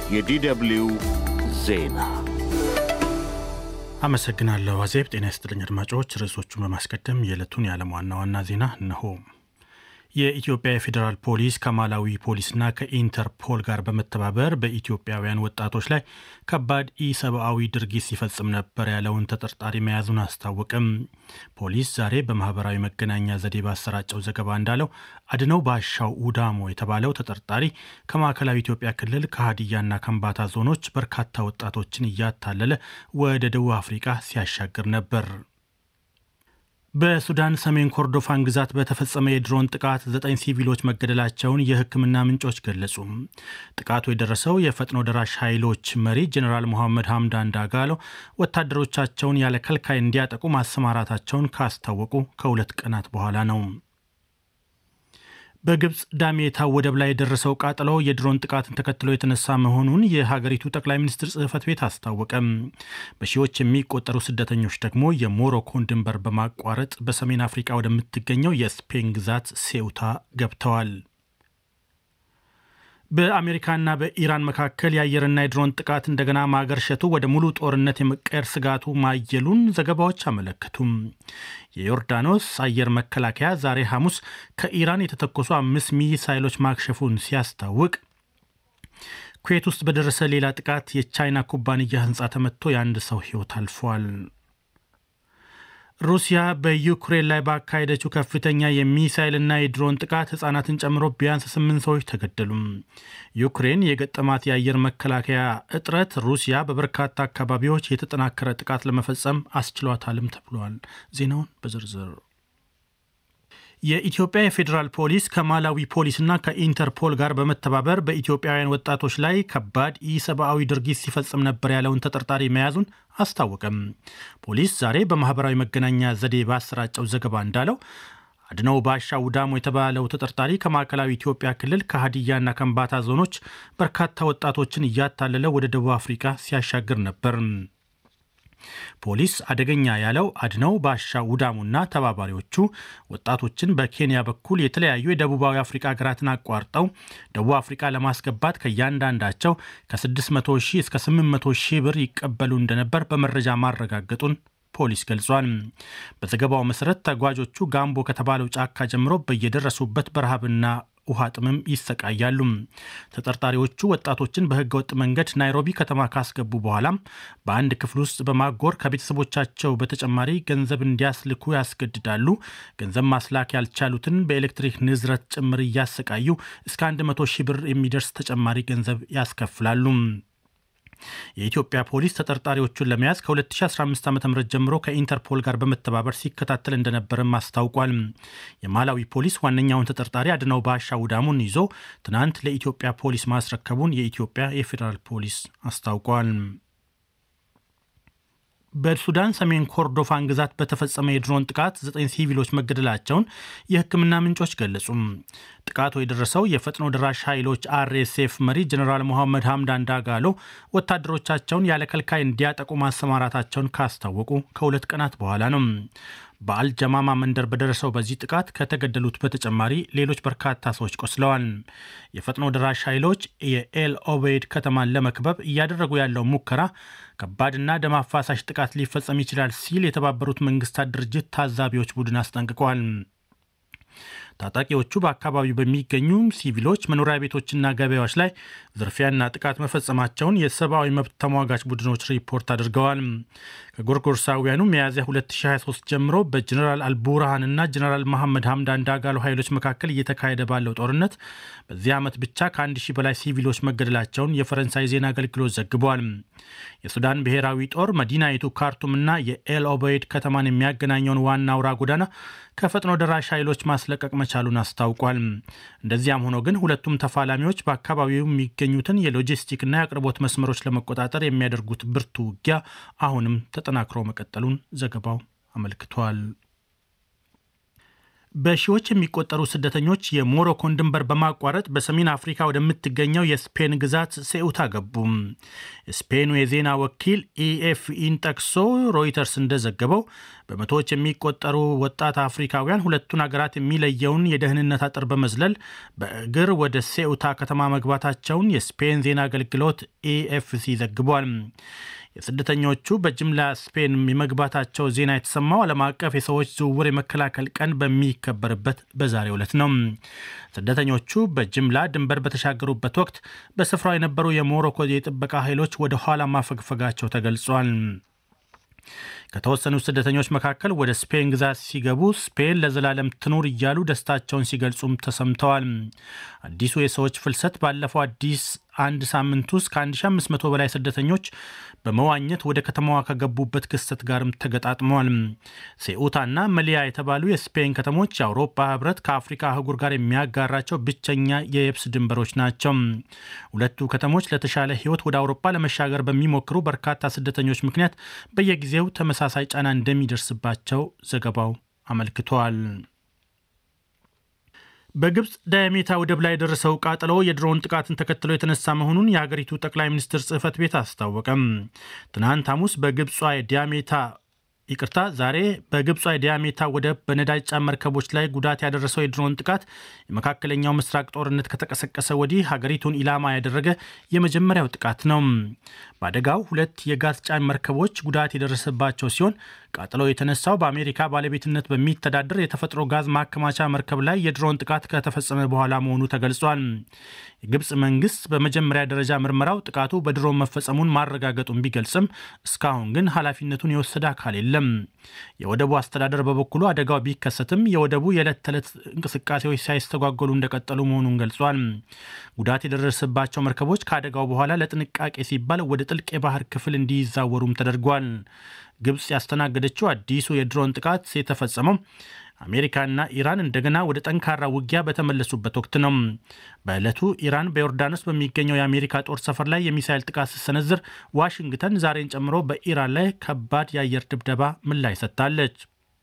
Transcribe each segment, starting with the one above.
የዲደብልዩ ዜና አመሰግናለሁ አዜብ። ጤና ይስጥልኝ አድማጮች። ርዕሶቹን በማስቀደም የዕለቱን የዓለም ዋና ዋና ዜና እነሆ። የኢትዮጵያ የፌዴራል ፖሊስ ከማላዊ ፖሊስና ከኢንተርፖል ጋር በመተባበር በኢትዮጵያውያን ወጣቶች ላይ ከባድ ኢሰብአዊ ድርጊት ሲፈጽም ነበር ያለውን ተጠርጣሪ መያዙን አስታወቅም። ፖሊስ ዛሬ በማህበራዊ መገናኛ ዘዴ ባሰራጨው ዘገባ እንዳለው አድነው ባሻው ኡዳሞ የተባለው ተጠርጣሪ ከማዕከላዊ ኢትዮጵያ ክልል ከሀዲያና ከምባታ ዞኖች በርካታ ወጣቶችን እያታለለ ወደ ደቡብ አፍሪካ ሲያሻግር ነበር። በሱዳን ሰሜን ኮርዶፋን ግዛት በተፈጸመ የድሮን ጥቃት ዘጠኝ ሲቪሎች መገደላቸውን የሕክምና ምንጮች ገለጹ። ጥቃቱ የደረሰው የፈጥኖ ደራሽ ኃይሎች መሪ ጀኔራል መሐመድ ሐምዳን ዳጋሎ ወታደሮቻቸውን ያለ ከልካይ እንዲያጠቁ ማሰማራታቸውን ካስታወቁ ከሁለት ቀናት በኋላ ነው። በግብፅ ዳሜታ ወደብ ላይ የደረሰው ቃጠሎ የድሮን ጥቃትን ተከትሎ የተነሳ መሆኑን የሀገሪቱ ጠቅላይ ሚኒስትር ጽሕፈት ቤት አስታወቀም። በሺዎች የሚቆጠሩ ስደተኞች ደግሞ የሞሮኮን ድንበር በማቋረጥ በሰሜን አፍሪካ ወደምትገኘው የስፔን ግዛት ሴውታ ገብተዋል። በአሜሪካና በኢራን መካከል የአየርና የድሮን ጥቃት እንደገና ማገርሸቱ ወደ ሙሉ ጦርነት የመቀየር ስጋቱ ማየሉን ዘገባዎች አመለከቱም። የዮርዳኖስ አየር መከላከያ ዛሬ ሐሙስ ከኢራን የተተኮሱ አምስት ሚሳይሎች ማክሸፉን ሲያስታውቅ ኩዌት ውስጥ በደረሰ ሌላ ጥቃት የቻይና ኩባንያ ሕንፃ ተመትቶ የአንድ ሰው ሕይወት አልፏል። ሩሲያ በዩክሬን ላይ ባካሄደችው ከፍተኛ የሚሳይልና የድሮን ጥቃት ሕጻናትን ጨምሮ ቢያንስ ስምንት ሰዎች ተገደሉም። ዩክሬን የገጠማት የአየር መከላከያ እጥረት ሩሲያ በበርካታ አካባቢዎች የተጠናከረ ጥቃት ለመፈጸም አስችሏታልም ተብሏል። ዜናውን በዝርዝር የኢትዮጵያ የፌዴራል ፖሊስ ከማላዊ ፖሊስና ከኢንተርፖል ጋር በመተባበር በኢትዮጵያውያን ወጣቶች ላይ ከባድ ኢሰብአዊ ድርጊት ሲፈጽም ነበር ያለውን ተጠርጣሪ መያዙን አስታወቀም። ፖሊስ ዛሬ በማህበራዊ መገናኛ ዘዴ ባሰራጨው ዘገባ እንዳለው አድነው ባሻ ውዳሞ የተባለው ተጠርጣሪ ከማዕከላዊ ኢትዮጵያ ክልል ከሀዲያና ከምባታ ዞኖች በርካታ ወጣቶችን እያታለለ ወደ ደቡብ አፍሪካ ሲያሻግር ነበር። ፖሊስ አደገኛ ያለው አድነው ባሻ ውዳሙና ተባባሪዎቹ ወጣቶችን በኬንያ በኩል የተለያዩ የደቡባዊ አፍሪካ ሀገራትን አቋርጠው ደቡብ አፍሪካ ለማስገባት ከእያንዳንዳቸው ከ600 ሺህ እስከ 800 ሺህ ብር ይቀበሉ እንደነበር በመረጃ ማረጋገጡን ፖሊስ ገልጿል። በዘገባው መሰረት ተጓዦቹ ጋምቦ ከተባለው ጫካ ጀምሮ በየደረሱበት በረሃብና ውሃ ጥምም ይሰቃያሉ። ተጠርጣሪዎቹ ወጣቶችን በህገወጥ መንገድ ናይሮቢ ከተማ ካስገቡ በኋላም በአንድ ክፍል ውስጥ በማጎር ከቤተሰቦቻቸው በተጨማሪ ገንዘብ እንዲያስልኩ ያስገድዳሉ። ገንዘብ ማስላክ ያልቻሉትን በኤሌክትሪክ ንዝረት ጭምር እያሰቃዩ እስከ 100 ሺህ ብር የሚደርስ ተጨማሪ ገንዘብ ያስከፍላሉ። የኢትዮጵያ ፖሊስ ተጠርጣሪዎቹን ለመያዝ ከ2015 ዓ ም ጀምሮ ከኢንተርፖል ጋር በመተባበር ሲከታተል እንደነበርም አስታውቋል። የማላዊ ፖሊስ ዋነኛውን ተጠርጣሪ አድነው ባሻ ውዳሙን ይዞ ትናንት ለኢትዮጵያ ፖሊስ ማስረከቡን የኢትዮጵያ የፌዴራል ፖሊስ አስታውቋል። በሱዳን ሰሜን ኮርዶፋን ግዛት በተፈጸመ የድሮን ጥቃት ዘጠኝ ሲቪሎች መገደላቸውን የሕክምና ምንጮች ገለጹ። ጥቃቱ የደረሰው የፈጥኖ ደራሽ ኃይሎች አርኤስኤፍ መሪ ጀኔራል ሞሐመድ ሐምዳን ዳጋሎ ወታደሮቻቸውን ያለ ከልካይ እንዲያጠቁ ማሰማራታቸውን ካስታወቁ ከሁለት ቀናት በኋላ ነው። በአልጀማማ መንደር በደረሰው በዚህ ጥቃት ከተገደሉት በተጨማሪ ሌሎች በርካታ ሰዎች ቆስለዋል። የፈጥኖ ደራሽ ኃይሎች የኤል ኦቤይድ ከተማን ለመክበብ እያደረጉ ያለው ሙከራ ከባድና ደም አፋሳሽ ጥቃት ሊፈጸም ይችላል ሲል የተባበሩት መንግስታት ድርጅት ታዛቢዎች ቡድን አስጠንቅቀዋል። ታጣቂዎቹ በአካባቢው በሚገኙ ሲቪሎች መኖሪያ ቤቶችና ገበያዎች ላይ ዝርፊያና ጥቃት መፈጸማቸውን የሰብአዊ መብት ተሟጋች ቡድኖች ሪፖርት አድርገዋል። ከጎርጎርሳውያኑ ሚያዝያ 2023 ጀምሮ በጀኔራል አልቡርሃንና ጀኔራል መሐመድ ሐምዳን ዳጋሎ ኃይሎች መካከል እየተካሄደ ባለው ጦርነት በዚህ ዓመት ብቻ ከአንድ ሺህ በላይ ሲቪሎች መገደላቸውን የፈረንሳይ ዜና አገልግሎት ዘግቧል። የሱዳን ብሔራዊ ጦር መዲናይቱ ካርቱምና የኤል ኦበይድ ከተማን የሚያገናኘውን ዋና አውራ ጎዳና ከፈጥኖ ደራሽ ኃይሎች ማስለቀቅ መቻሉን አስታውቋል። እንደዚያም ሆኖ ግን ሁለቱም ተፋላሚዎች በአካባቢው የሚገኙትን የሎጂስቲክና የአቅርቦት መስመሮች ለመቆጣጠር የሚያደርጉት ብርቱ ውጊያ አሁንም ተጠናክሮ መቀጠሉን ዘገባው አመልክቷል። በሺዎች የሚቆጠሩ ስደተኞች የሞሮኮን ድንበር በማቋረጥ በሰሜን አፍሪካ ወደምትገኘው የስፔን ግዛት ሴኡታ ገቡ። ስፔኑ የዜና ወኪል ኢኤፍኢን ጠቅሶ ሮይተርስ እንደዘገበው በመቶዎች የሚቆጠሩ ወጣት አፍሪካውያን ሁለቱን ሀገራት የሚለየውን የደህንነት አጥር በመዝለል በእግር ወደ ሴኡታ ከተማ መግባታቸውን የስፔን ዜና አገልግሎት ኢኤፍሲ ዘግቧል። የስደተኞቹ በጅምላ ስፔን የመግባታቸው ዜና የተሰማው ዓለም አቀፍ የሰዎች ዝውውር የመከላከል ቀን በሚከበርበት በዛሬው ዕለት ነው። ስደተኞቹ በጅምላ ድንበር በተሻገሩበት ወቅት በስፍራው የነበሩ የሞሮኮ የጥበቃ ኃይሎች ወደ ኋላ ማፈግፈጋቸው ተገልጿል። ከተወሰኑ ስደተኞች መካከል ወደ ስፔን ግዛት ሲገቡ ስፔን ለዘላለም ትኑር እያሉ ደስታቸውን ሲገልጹም ተሰምተዋል። አዲሱ የሰዎች ፍልሰት ባለፈው አዲስ አንድ ሳምንት ውስጥ ከ1500 በላይ ስደተኞች በመዋኘት ወደ ከተማዋ ከገቡበት ክስተት ጋርም ተገጣጥመዋል። ሴኡታና መሊያ የተባሉ የስፔን ከተሞች የአውሮፓ ሕብረት ከአፍሪካ አህጉር ጋር የሚያጋራቸው ብቸኛ የየብስ ድንበሮች ናቸው። ሁለቱ ከተሞች ለተሻለ ሕይወት ወደ አውሮፓ ለመሻገር በሚሞክሩ በርካታ ስደተኞች ምክንያት በየጊዜው ተመሳሳይ ጫና እንደሚደርስባቸው ዘገባው አመልክቷል። በግብፅ ዳያሜታ ወደብ ላይ የደረሰው ቃጠሎ የድሮን ጥቃትን ተከትሎ የተነሳ መሆኑን የሀገሪቱ ጠቅላይ ሚኒስትር ጽሕፈት ቤት አስታወቀም። ትናንት ሐሙስ በግብጿ የዳያሜታ ይቅርታ፣ ዛሬ በግብጿ የዳያሜታ ወደብ በነዳጅ ጫን መርከቦች ላይ ጉዳት ያደረሰው የድሮን ጥቃት የመካከለኛው ምስራቅ ጦርነት ከተቀሰቀሰ ወዲህ ሀገሪቱን ኢላማ ያደረገ የመጀመሪያው ጥቃት ነው። በአደጋው ሁለት የጋዝ ጫን መርከቦች ጉዳት የደረሰባቸው ሲሆን ቃጠሎ የተነሳው በአሜሪካ ባለቤትነት በሚተዳደር የተፈጥሮ ጋዝ ማከማቻ መርከብ ላይ የድሮን ጥቃት ከተፈጸመ በኋላ መሆኑ ተገልጿል። የግብፅ መንግስት በመጀመሪያ ደረጃ ምርመራው ጥቃቱ በድሮን መፈጸሙን ማረጋገጡን ቢገልጽም እስካሁን ግን ኃላፊነቱን የወሰደ አካል የለም። የወደቡ አስተዳደር በበኩሉ አደጋው ቢከሰትም የወደቡ የዕለት ተዕለት እንቅስቃሴዎች ሳይስተጓጎሉ እንደቀጠሉ መሆኑን ገልጿል። ጉዳት የደረሰባቸው መርከቦች ከአደጋው በኋላ ለጥንቃቄ ሲባል ወደ ጥልቅ የባህር ክፍል እንዲዛወሩም ተደርጓል። ግብፅ ያስተናገደችው አዲሱ የድሮን ጥቃት የተፈጸመው አሜሪካና ኢራን እንደገና ወደ ጠንካራ ውጊያ በተመለሱበት ወቅት ነው። በዕለቱ ኢራን በዮርዳኖስ በሚገኘው የአሜሪካ ጦር ሰፈር ላይ የሚሳይል ጥቃት ስትሰነዝር፣ ዋሽንግተን ዛሬን ጨምሮ በኢራን ላይ ከባድ የአየር ድብደባ ምላሽ ሰጥታለች።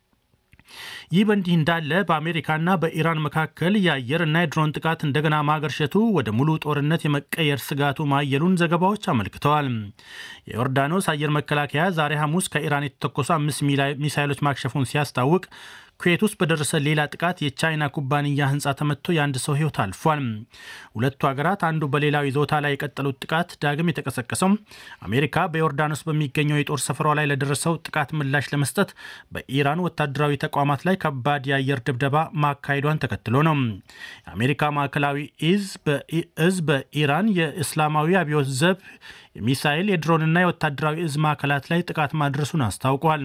ይህ በእንዲህ እንዳለ በአሜሪካና በኢራን መካከል የአየርና የድሮን ጥቃት እንደገና ማገርሸቱ ወደ ሙሉ ጦርነት የመቀየር ስጋቱ ማየሉን ዘገባዎች አመልክተዋል። የዮርዳኖስ አየር መከላከያ ዛሬ ሐሙስ ከኢራን የተተኮሱ አምስት ሚሳይሎች ማክሸፉን ሲያስታውቅ ኩዌት ውስጥ በደረሰ ሌላ ጥቃት የቻይና ኩባንያ ሕንፃ ተመትቶ የአንድ ሰው ሕይወት አልፏል። ሁለቱ ሀገራት አንዱ በሌላው ይዞታ ላይ የቀጠሉት ጥቃት ዳግም የተቀሰቀሰው አሜሪካ በዮርዳኖስ በሚገኘው የጦር ሰፈሯ ላይ ለደረሰው ጥቃት ምላሽ ለመስጠት በኢራን ወታደራዊ ተቋማት ላይ ከባድ የአየር ድብደባ ማካሄዷን ተከትሎ ነው። የአሜሪካ ማዕከላዊ እዝ በኢራን የእስላማዊ አብዮት ዘብ የሚሳይል የድሮንና የወታደራዊ እዝ ማዕከላት ላይ ጥቃት ማድረሱን አስታውቋል።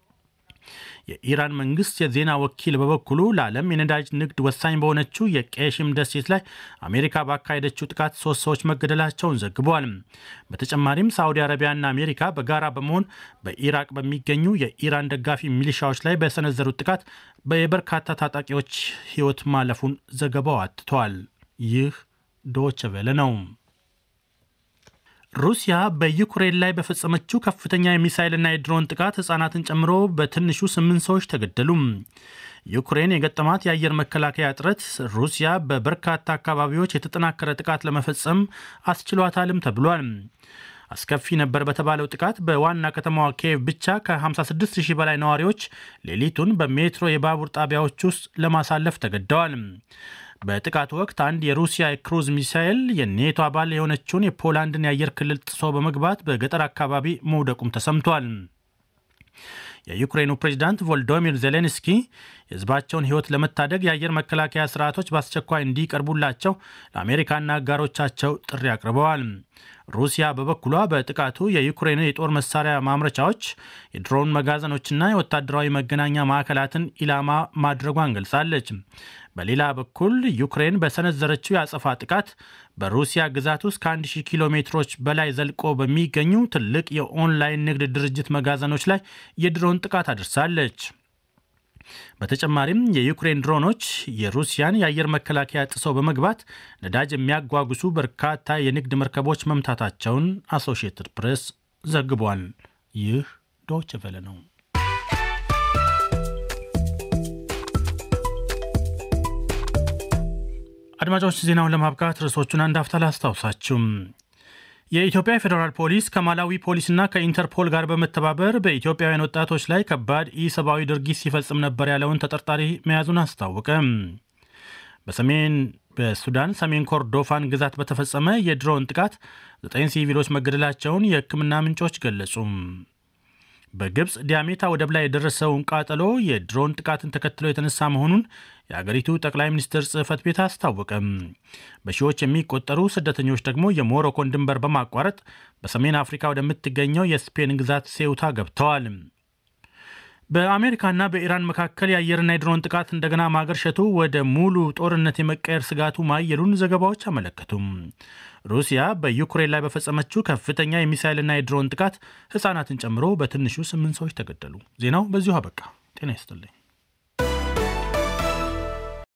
የኢራን መንግስት የዜና ወኪል በበኩሉ ለዓለም የነዳጅ ንግድ ወሳኝ በሆነችው የቄሽም ደሴት ላይ አሜሪካ ባካሄደችው ጥቃት ሶስት ሰዎች መገደላቸውን ዘግቧል። በተጨማሪም ሳዑዲ አረቢያና አሜሪካ በጋራ በመሆን በኢራቅ በሚገኙ የኢራን ደጋፊ ሚሊሻዎች ላይ በሰነዘሩት ጥቃት የበርካታ ታጣቂዎች ሕይወት ማለፉን ዘገባው አትተዋል። ይህ ዶይቼ ቬለ ነው። ሩሲያ በዩክሬን ላይ በፈጸመችው ከፍተኛ የሚሳይልና የድሮን ጥቃት ሕፃናትን ጨምሮ በትንሹ ስምንት ሰዎች ተገደሉ። ዩክሬን የገጠማት የአየር መከላከያ እጥረት ሩሲያ በበርካታ አካባቢዎች የተጠናከረ ጥቃት ለመፈጸም አስችሏታልም ተብሏል። አስከፊ ነበር በተባለው ጥቃት በዋና ከተማዋ ኪየቭ ብቻ ከ56 ሺህ በላይ ነዋሪዎች ሌሊቱን በሜትሮ የባቡር ጣቢያዎች ውስጥ ለማሳለፍ ተገደዋል። በጥቃቱ ወቅት አንድ የሩሲያ የክሩዝ ሚሳኤል የኔቶ አባል የሆነችውን የፖላንድን የአየር ክልል ጥሶ በመግባት በገጠር አካባቢ መውደቁም ተሰምቷል። የዩክሬኑ ፕሬዚዳንት ቮልዶሚር ዜሌንስኪ የሕዝባቸውን ሕይወት ለመታደግ የአየር መከላከያ ስርዓቶች በአስቸኳይ እንዲቀርቡላቸው ለአሜሪካና አጋሮቻቸው ጥሪ አቅርበዋል። ሩሲያ በበኩሏ በጥቃቱ የዩክሬን የጦር መሳሪያ ማምረቻዎች፣ የድሮን መጋዘኖችና የወታደራዊ መገናኛ ማዕከላትን ኢላማ ማድረጓን ገልጻለች። በሌላ በኩል ዩክሬን በሰነዘረችው የአጸፋ ጥቃት በሩሲያ ግዛት ውስጥ ከ1000 ኪሎ ሜትሮች በላይ ዘልቆ በሚገኙ ትልቅ የኦንላይን ንግድ ድርጅት መጋዘኖች ላይ የድሮን ጥቃት አድርሳለች። በተጨማሪም የዩክሬን ድሮኖች የሩሲያን የአየር መከላከያ ጥሰው በመግባት ነዳጅ የሚያጓጉሱ በርካታ የንግድ መርከቦች መምታታቸውን አሶሺየትድ ፕሬስ ዘግቧል። ይህ ዶይቼ ቬለ ነው። አድማጮች ዜናውን ለማብቃት ርዕሶቹን አንድ አፍታ ላስታውሳችሁ። የኢትዮጵያ ፌዴራል ፖሊስ ከማላዊ ፖሊስና ከኢንተርፖል ጋር በመተባበር በኢትዮጵያውያን ወጣቶች ላይ ከባድ ኢሰብአዊ ድርጊት ሲፈጽም ነበር ያለውን ተጠርጣሪ መያዙን አስታወቀ። በሰሜን በሱዳን ሰሜን ኮርዶፋን ግዛት በተፈጸመ የድሮን ጥቃት ዘጠኝ ሲቪሎች መገደላቸውን የሕክምና ምንጮች ገለጹ። በግብፅ ዲያሜታ ወደብ ላይ የደረሰውን ቃጠሎ የድሮን ጥቃትን ተከትሎ የተነሳ መሆኑን የአገሪቱ ጠቅላይ ሚኒስትር ጽሕፈት ቤት አስታወቀም። በሺዎች የሚቆጠሩ ስደተኞች ደግሞ የሞሮኮን ድንበር በማቋረጥ በሰሜን አፍሪካ ወደምትገኘው የስፔን ግዛት ሴውታ ገብተዋል። በአሜሪካና በኢራን መካከል የአየርና የድሮን ጥቃት እንደገና ማገርሸቱ ወደ ሙሉ ጦርነት የመቀየር ስጋቱ ማየሉን ዘገባዎች አመለከቱም። ሩሲያ በዩክሬን ላይ በፈጸመችው ከፍተኛ የሚሳይልና የድሮን ጥቃት ሕፃናትን ጨምሮ በትንሹ ስምንት ሰዎች ተገደሉ። ዜናው በዚሁ አበቃ። ጤና ይስጥልኝ።